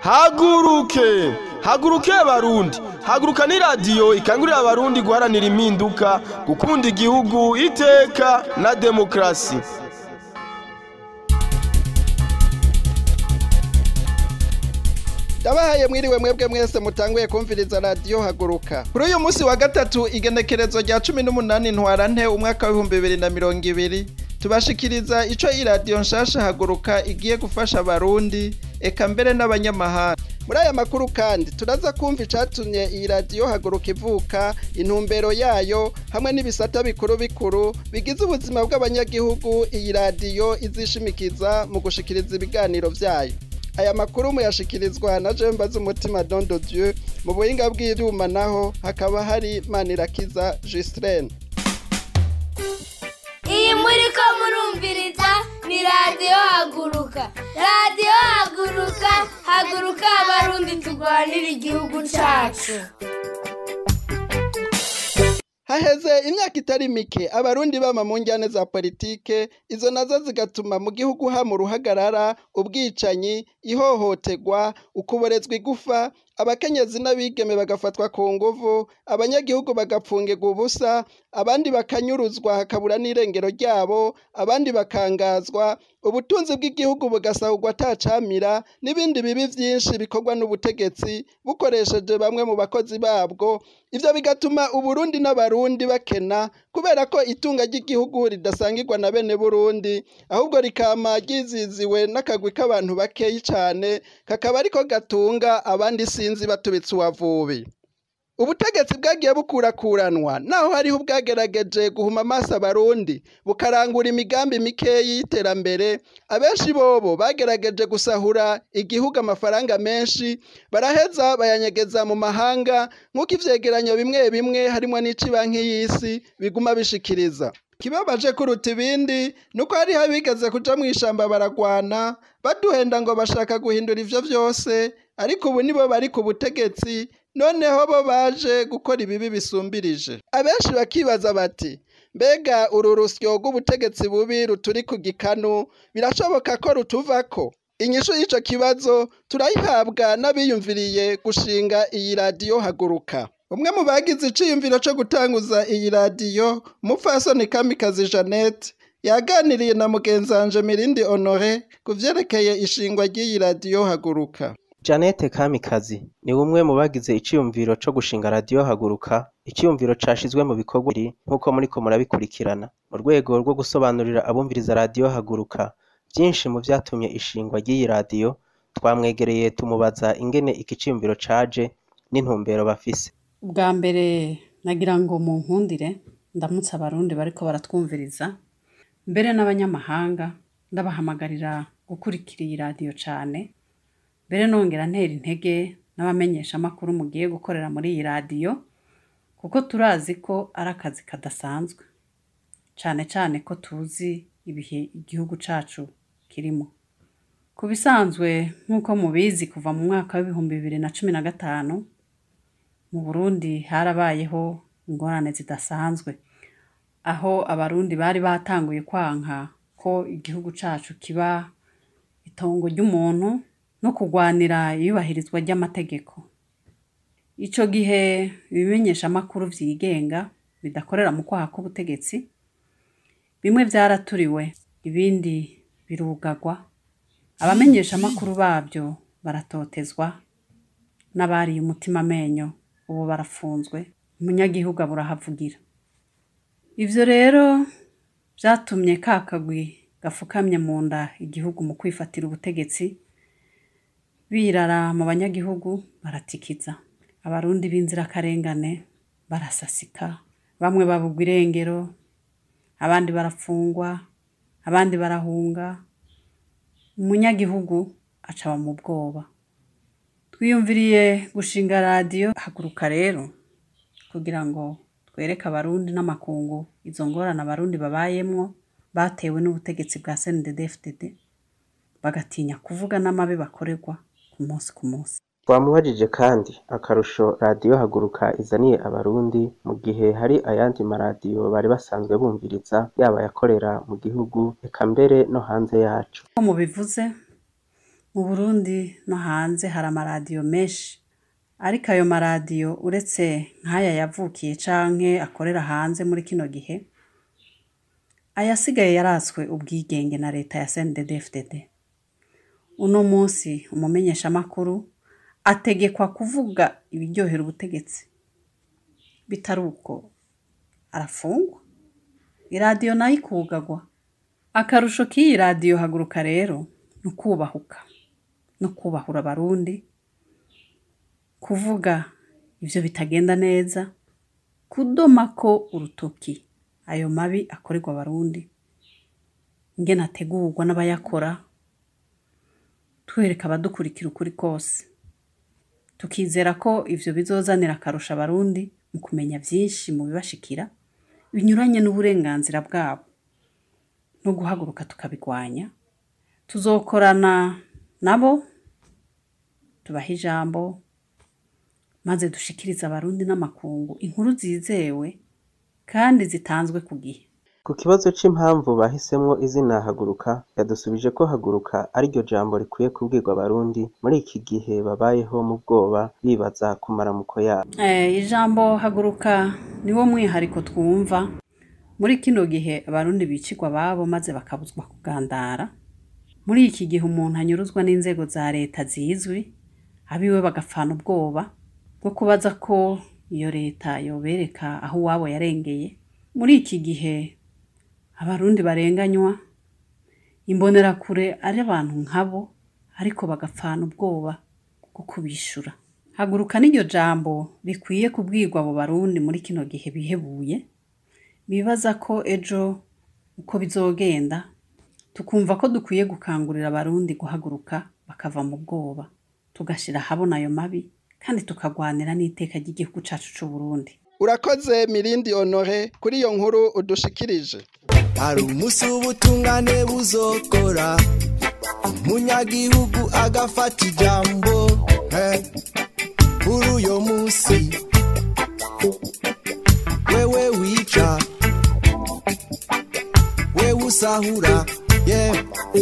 haguruke haguruke abarundi haguruka ni radiyo ikangurira abarundi guharanira impinduka gukunda igihugu iteka na demokarasi ndabahaye mwiriwe mwebwe mwese mutanguye kumviriza radiyo haguruka kuri uyu munsi wa gatatu igenekerezo rya cumi n'umunani ntwarante umwaka w'ibihumbi bibiri na mirongo ibiri tubashikiriza ico iradiyo nshasha haguruka igiye gufasha abarundi eka mbere n'abanyamahanga muri aya makuru kandi turaza kumva icatumye iyi radiyo haguruka ivuka intumbero yayo hamwe n'ibisata bikuru bikuru bigize ubuzima bw'abanyagihugu iyi radiyo izishimikiza mu gushikiriza ibiganiro vyayo aya makuru muyashikirizwa na jemba z'umutima dondo dieu mu buhinga bw'ivyuma naho hakaba hari manirakiza Gistrene iyi muri ko murumviriza ni radiyo haguruka radiyo haguruka haguruka abarundi turwanira igihugu cacu haheze imyaka itari mike abarundi bama mu njyane za politike izo nazo zigatuma mu gihugu hama uruhagarara ubwicanyi ihohoterwa ukuborezwa igufa abakenyezi n'abigeme bagafatwa ku nguvu abanyagihugu bagapfungirwa ubusa abandi bakanyuruzwa hakabura n'irengero ryabo abandi bakangazwa ubutunzi bw'igihugu bugasahurwa atacamira n'ibindi bibi vyinshi bikorwa n'ubutegetsi bukoresheje bamwe mu bakozi babwo ivyo bigatuma uburundi n'abarundi bakena kubera ko itunga ry'igihugu ridasangirwa na bene burundi ahubwo rikama ryiziziwe n'akagwi k'abantu bakeyi cane kakaba ariko gatunga abandi sinzi batubitse uwavubi ubutegetsi bwagiye bukurakuranwa naho hariho ubwagerageje guhuma amaso abarundi bukarangura imigambi mikeyi y'iterambere abenshi bobo bagerageje gusahura igihugu amafaranga menshi baraheza bayanyegeza mu mahanga nk'uko ivyegeranyo bimwe bimwe harimwo n'ici banki y'isi biguma bishikiriza kibabaje kuruta ibindi nuko hariho abigeze kuja mw'ishamba baragwana baduhenda ngo bashaka guhindura ivyo vyose ariko ubu nibo bari ku butegetsi noneho bo baje gukora ibibi bisumbirije abenshi bakibaza bati mbega uru rusyo rw'ubutegetsi bubi ruturi ku gikanu birashoboka ko rutuvako inyishu y'ico kibazo turayihabwa n'abiyumviriye gushinga iyi radiyo haguruka umwe mu bagize iciyumviro co gutanguza iyi radiyo umupfasoni kamikazi jeannette yaganiriye na mugenzanje mirindi honore ku vyerekeye ishingwa ry'iyi radiyo haguruka Janete Kamikazi ni umwe mu bagize iciyumviro co gushinga radiyo haguruka iciyumviro cashizwe mu bikorwa biri nk'uko muriko murabikurikirana mu rwego rwo gusobanurira abumviriza radiyo haguruka vyinshi mu vyatumye ishingwa ry'iyi radiyo twamwegereye tumubaza ingene iki ciyumviro caje n'intumbero bafise ubwa mbere nagira ngo mu nkundire ndamutse abarundi bariko baratwumviriza mbere n'abanyamahanga ndabahamagarira gukurikira iyi radiyo cane mbere nongera ntera intege n'abamenyesha amakuru mugiye gukorera muri iyi radiyo kuko turazi ko ari akazi kadasanzwe cane cane ko tuzi ibihe igihugu cacu kirimo ku bisanzwe nk'uko mubizi kuva mu mwaka w'ibihumbi bibiri na cumi na gatanu mu burundi harabayeho ingorane zidasanzwe aho abarundi bari batanguye kwanka ko igihugu cacu kiba itongo ry'umuntu no kurwanira iyubahirizwa ry'amategeko ico gihe ibimenyesha amakuru vyigenga bidakorera mu kwaha k'ubutegetsi bimwe vyaraturiwe ibindi birugagwa abamenyesha amakuru babyo baratotezwa n'abariye umutima amenyo ubu barafunzwe umunyagihugu aburahavugira ivyo rero vyatumye ka kagwi gafukamye mu nda igihugu mu kwifatira ubutegetsi birara mu banyagihugu baratikiza abarundi b'inzirakarengane barasasika bamwe babugwa irengero abandi barafungwa abandi barahunga umunyagihugu acaba mu bwoba twiyumviriye gushinga radiyo haguruka rero kugira ngo twereke abarundi n'amakungu izo ngorane abarundi babayemwo batewe n'ubutegetsi bwa CNDD-FDD bagatinya kuvuga n'amabi bakorerwa ku munsi ku munsi twamubajije kandi akarusho radiyo haguruka izaniye abarundi mu gihe hari ayandi maradiyo bari basanzwe bumviriza yaba ayakorera mu gihugu eka mbere no hanze yacu ko mubivuze mu burundi no hanze hari amaradiyo menshi ariko ayo maradiyo uretse nk'aya yavukiye canke akorera hanze muri kino gihe ayasigaye yaratswe ubwigenge na leta ya CNDD-FDD uno munsi umumenyeshamakuru ategekwa kuvuga ibiryohera ubutegetsi bitari uko arafungwa iradiyo nayo ikugagwa akarusho k'iyi radiyo haguruka rero ni ukubahuka no kubahura abarundi kuvuga ibyo bitagenda neza kudoma ko urutoki ayo mabi akorerwa abarundi ingene ategurwa n'abayakora twereka abadukurikira ukuri kose tukizera ko ivyo bizozanira akarusha abarundi mu kumenya vyinshi mu bibashikira binyuranye n'uburenganzira bwabo no guhaguruka tukabigwanya tuzokorana nabo tubaha ijambo maze dushikirize abarundi n'amakungu inkuru zizewe kandi zitanzwe ku gihe Ku kibazo c'impamvu bahisemwo izina haguruka yadusubije ko haguruka ariryo jambo rikwiye kubwirwa abarundi muri iki gihe babayeho mu bwoba bibaza ku maramuko yabo Eh, ijambo haguruka niwo mwihariko twumva muri kino gihe abarundi bicirwa ababo maze bakabuzwa kugandara muri iki gihe umuntu anyuruzwa n'inzego za leta zizwi abiwe bagapfana ubwoba bwo kubaza ko iyo leta yobereka aho uwabo yarengeye muri iki gihe abarundi barenganywa imbonerakure ari abantu nkabo ariko bagapfana ubwoba bwo kubishura haguruka n'iryo jambo rikwiye kubwirwa abo barundi muri kino gihe bihebuye bibaza ko ejo uko bizogenda tukumva ko dukwiye gukangurira abarundi guhaguruka bakava mu bwoba tugashira ahabona ayo mabi kandi tukagwanira n'iteka ry'igihugu cacu c'uburundi urakoze mirindi honore kuri iyo nkuru udushikirije hari umunsi w'ubutungane buzokora umunyagihugu agafata ijambo eh, kuri uyo munsi wewe wica wewe usahura yeah.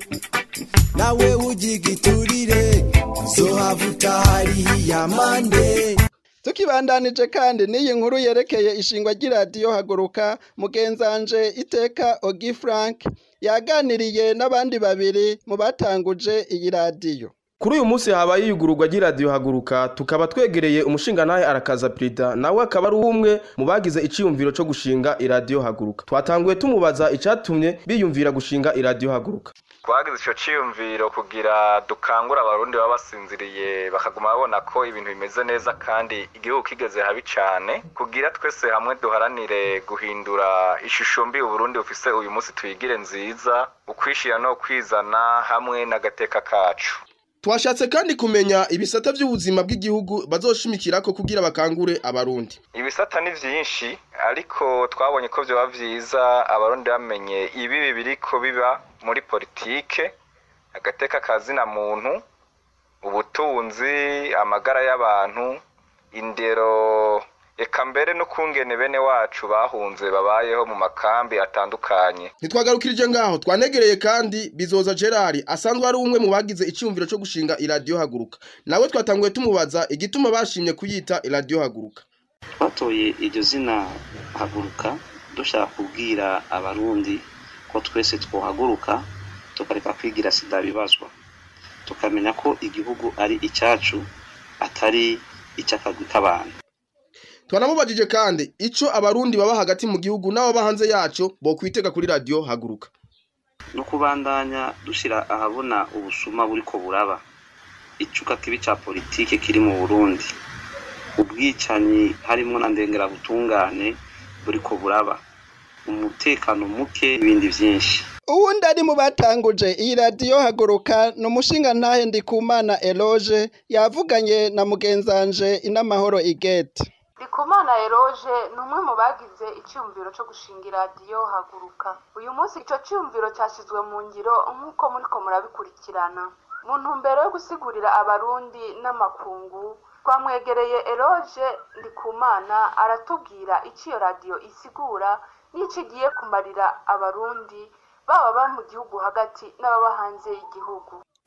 nawe ugigiturire uzohavuta hariya mande tukibandanije kandi n'iyi nkuru yerekeye ishingwa ry'iradiyo haguruka mugenzanje iteka ogi frank yaganiriye n'abandi babiri mu batanguje iyi radiyo Kuri uyu munsi habaye iyugururwa ry'iradiyo haguruka tukaba twegereye umushingantahe arakaza Prida nawe akaba ari umwe mu bagize iciyumviro cyo gushinga iradiyo haguruka twatanguye tumubaza icatumye biyumvira gushinga iradiyo haguruka twagize icyo cyiyumviro kugira dukangure abarundi baba basinziriye bakaguma babona ko ibintu bimeze neza kandi igihugu kigeze habi cyane kugira twese hamwe duharanire guhindura ishusho mbi uburundi bufise uyu munsi tuyigire nziza ukwishyira no kwizana hamwe n'agateka kacu twashatse kandi kumenya ibisata by'ubuzima bw'igihugu bazoshimikirako kugira bakangure abarundi ibisata ni byinshi ariko twabonye ko byaba byiza abarundi bamenye ibibi biriko biba muri politike agateka kazina muntu ubutunzi amagara y'abantu indero eka mbere n'ukungene bene wacu bahunze babayeho mu makambi atandukanye ntitwagarukirije ngaho twanegereye kandi bizoza gerard asanzwe ari umwe mu bagize icyumviro cyo gushinga iradiyo haguruka nawe twatanguye tumubaza igituma bashimye kuyita iradiyo haguruka twatoye iryo zina haguruka dushaka kubwira abarundi ko twese twohaguruka tukareka kwigira sida bibazwa tukamenya ko igihugu ari icyacu atari icy'akagwi k'abantu twanamubajije kandi ico abarundi baba hagati mu gihugu n'ababa hanze yaco bokwitega kuri radiyo haguruka no kubandanya dushyira ahabona ubusuma buriko buraba icuka kibi cya politike kiri mu burundi ubwicanyi harimo na ndengerabutungane buriko buraba umutekano muke n'ibindi byinshi uwundi ari mu batanguje iyi radiyo haguruka ni umushingantahe ndikumana eloge yavuganye na mugenzanje inamahoro igete Ndikumana Eroge ni umwe mu bagize icyumviro cyo gushinga iradiyo haguruka uyu munsi icyo cyumviro cyashyizwe mu ngiro nk'uko muriko murabikurikirana mu ntumbero yo gusigurira abarundi n'amakungu twamwegereye Eroge Ndikumana aratubwira icyo iyo radiyo isigura n'icyo igiye kumarira abarundi baba ba mu gihugu hagati n'ababa hanze y'igihugu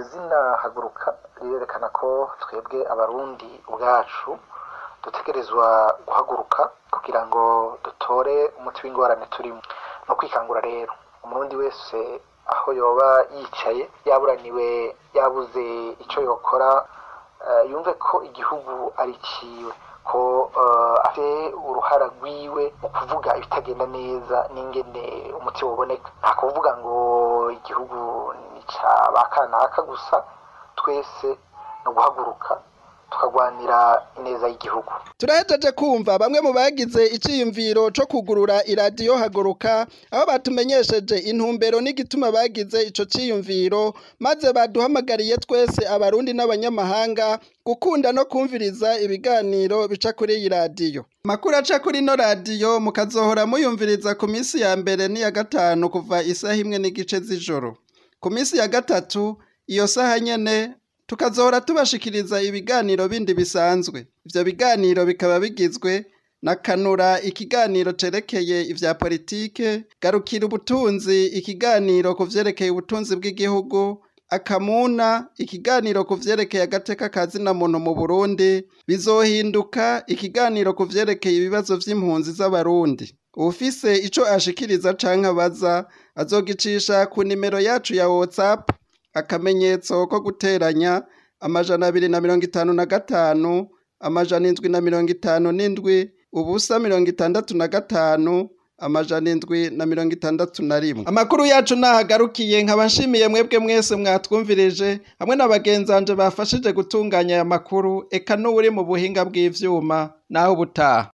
izina haguruka rirerekana ko twebwe abarundi ubwacu dutegerezwa guhaguruka kugira ngo dutore umuti w'ingorane turimo no kwikangura rero umurundi wese aho yoba yicaye yaburaniwe yabuze icyo yokora eh, yumve ko igihugu ari ciwe ko eh, afite uruhara rwiwe mu kuvuga ibitagenda neza n'ingene umuti woboneka nta kuvuga ngo igihugu ni ca ba kanaka gusa twese no guhaguruka tukagwanira ineza y'igihugu turahejeje kumva bamwe mu bagize iciyumviro co kugurura iradiyo haguruka aho batumenyesheje intumbero n'igituma bagize ico ciyumviro maze baduhamagariye twese abarundi n'abanyamahanga gukunda no kumviriza ibiganiro bica kuri iyi radiyo amakuru aca kuri ino radiyo mukazohora muyumviriza ku minsi ya mbere n'iya gatanu kuva isaha imwe n'igice z'ijoro ku minsi ya gatatu iyo saha nyene tukazohora tubashikiriza ibiganiro bindi bisanzwe ivyo biganiro bikaba bigizwe na kanura ikiganiro cerekeye ivya politike garukira ubutunzi ikiganiro ku vyerekeye ubutunzi bw'igihugu akamuna ikiganiro ku vyerekeye agateka ka zina muntu mu burundi bizohinduka ikiganiro ku vyerekeye ibibazo vy'impunzi z'abarundi uwufise ico ashikiriza canke abaza azogicisha ku nimero yacu ya whatsapp akamenyetso ko guteranya amajana abiri na mirongo itanu na gatanu amajana indwi na mirongo itanu n'indwi ubusa mirongo itandatu na gatanu amajana indwi na mirongo itandatu na rimwe amakuru yacu nahagarukiye nkaba nshimiye mwebwe mwese mwatwumvirije hamwe na bagenzanje bafashije gutunganya aya makuru eka n'uwuri mu buhinga bw'ivyuma naho ubutaha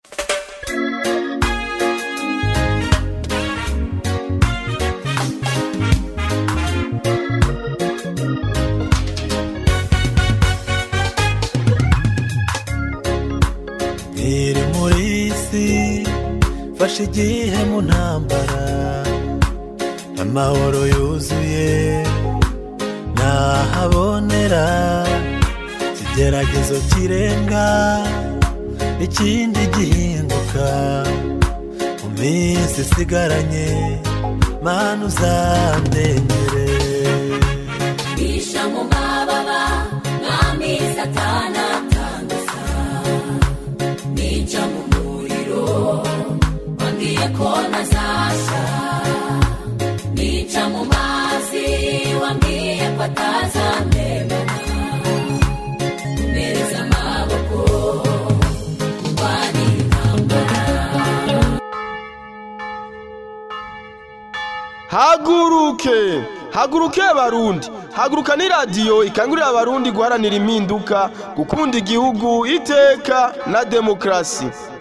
iri muri isi fashe igihe mu ntambara amahoro yuzuye nahabonera ikigeragezo kirenga ikindi gihinduka mu minsi isigaranye mana uzandengere bisha mu mababa mwami satana atanduza nica mu muriro wambwiye ko ntazasha nica mu mazi wambwiye ko atazandebana umereza amaboko kurwanira intambara haguruke haguruke abarundi haguruka ni radiyo ikangurira abarundi guharanira impinduka gukunda igihugu iteka na demokarasi